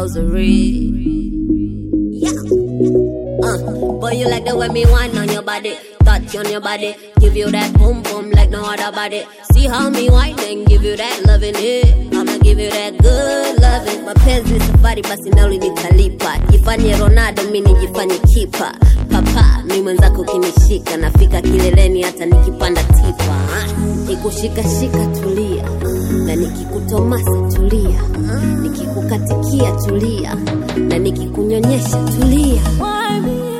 rosary. Yeah. Uh, boy, you like the way me wine on your body, touch on your body, give you that boom boom like no other body. See how me wine and give you that loving it. I'ma give you that good loving. Mapenzi safari basi nauli nitalipa, jifanye Ronaldo mi nijifanye kipa. Papa mi mwenzako ukinishika, nafika kileleni hata nikipanda tipa. Nikushika shika tulia, na nikikutomasa tulia, nikikukatikia tulia, na nikikunyonyesha tulia. Why me